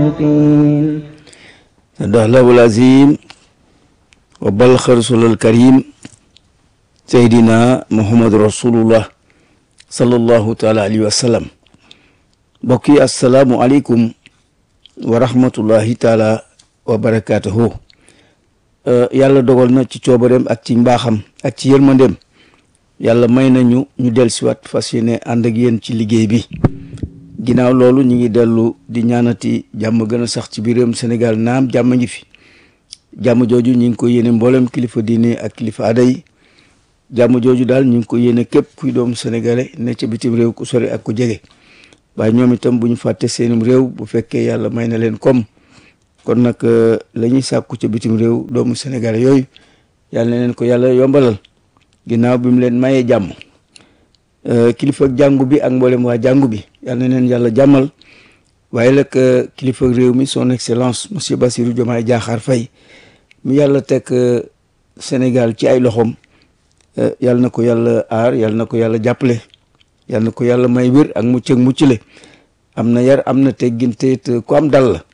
الصادقين صدق الله العظيم وبلغ رسول الكريم سيدنا محمد رسول الله صلى الله تعالى عليه وسلم بقي السلام عليكم ورحمة الله تعالى وبركاته yàlla dogal na ci coobareem ak ci mbaaxam ak ci yërmandeem yàlla may nañu ñu del siwaat fas yéene ànd ak yéen ci liggéey bi ginnaaw loolu ñu ngi dellu di ñaanati jàmm gën a sax ci biir réewum Sénégal naam jàmm ngi fi jàmm jooju ñu ngi ko yéene mboolem kilifa diine ak kilifa aada yi jàmm jooju daal ñu ngi ko yéene képp kuy doomu sénégalais ne ca bitim réew ku sori ak ku jege waaye ñoom itam bu ñu fàtte seenum réew bu fekkee yàlla may na leen comme kon nag la ñuy sàkku ca bitim réew doomu sénégalais yooyu yàlla na leen ko yàlla yombalal ginnaaw bi mu leen mayee jàmm kilifa jàngu bi ak mboolem waa jàngu bi yàlla na leen yàlla jàmmal waaye nag kilifa réew mi son excellence monsieur Bassirou Diomaye Diakhar Faye mi yàlla teg Sénégal ci ay loxoom yàlla na ko yàlla aar yàlla na ko yàlla jàppale yàlla na ko yàlla may wér ak mucc ak muccale am na yar am na teggin te it ku am dal la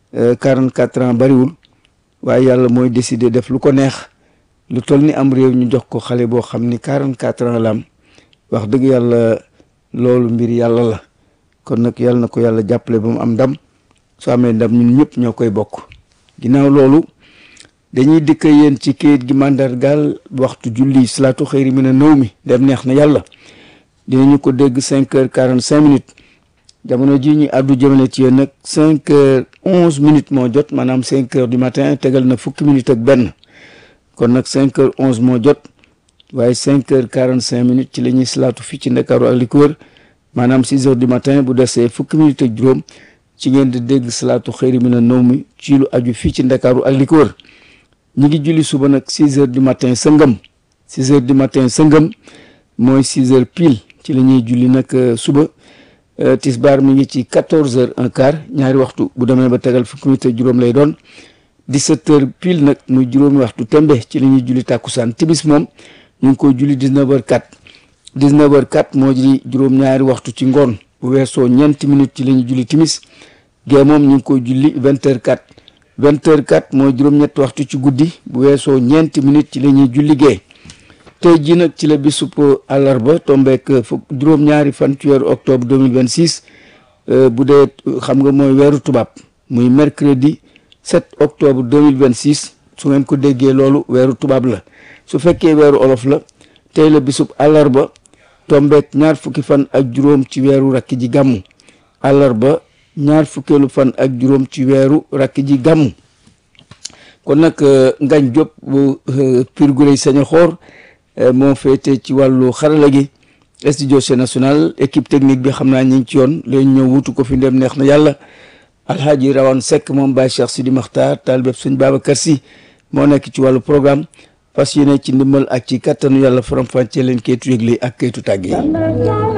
44 ans bariwul waaye yàlla mooy décider def lu ko neex lu toll ni am réew ñu jox ko xale boo xam ni 44 ans la am wax dëgg yàlla loolu mbir yàlla la kon nag yàlla na ko yàlla jàppale ba mu am ndam su amee ndam ñun ñëpp ñoo koy bokk ginnaaw loolu dañuy dikk yéen ci kayit gi màndargaal waxtu julli salaatu xëyri mi ne nëw mi dem neex na yàlla dinañu ko dégg cinq heures quarante cinq minutes jamono ji ñu àddu jëmale ci yéen nag cinq heures onze minutes moo jot maanaam cinq heures du matin tegal na fukki minutes ak benn kon nag cinq heures onze moo jot waaye cinq heures quarante cinq minutes ci la ñuy salaatu fii ci ndakaaru ak li ko wër maanaam six heures du matin bu desee fukki minutes ak juróom ci ngeen di dégg salaatu xëyri mi na nëw mi ci lu aju fii ci ndakaaru ak li ko wër ñu ngi julli suba nag six heures du matin sëngëm six heures du matin sëngëm mooy six heures pile ci la ñuy julli nag suba tisbaar mi ngi ci quatorze heures un quart ñaari waxtu bu demee ba tegal fukki minutes ak juróom lay doon dix-sept heures pile nag muy juróomi waxtu tembe ci la ñuy julli tàkkusaan timis moom ñu ngi koy julli dix-neuf heures quatre dix-neuf heures quatre moo di juróom-ñaari waxtu ci ngoon bu weesoo ñeenti minutes ci la ñuy julli timis gee moom ñu ngi koy julli vingt heures quatre vingt heures quatre mooy juróom-ñetti waxtu ci guddi bu weesoo ñeenti minutes ci la ñuy julli gee tey jii nag ci la bisub àllarba tombeek fukk juróom-ñaari fan ci weeru octobre 2026 bu dee xam nga mooy weeru tubaab muy mercredi 7 octobre 2026 su ngeen ko déggee loolu weeru tubaab la su fekkee weeru olof la tey la bisub àllarba tombeek ñaar fukki fan ak juróom ci weeru rakki ji gàmmu àllarba ñaar fukkeelu fan ak juróom ci weeru rakki ji gàmmu kon nag ngañ Diop bu Pire Gureye Saña Xoor moo féete ci wàllu xarala gi studio national équipe technique bi xam naa ñu ngi ci yoon leen ñëw wutu ko fi ndem neex na yàlla alhaaji rawan Seck moom Baye Cheikh Sidi Makhtar taal bépp sëñ Babacar Sy moo nekk ci wàllu programme fas yéene ci ndimbal ak ci kattanu yàlla faram-fàccee leen kayitu yëgle ak kayitu tàgge yi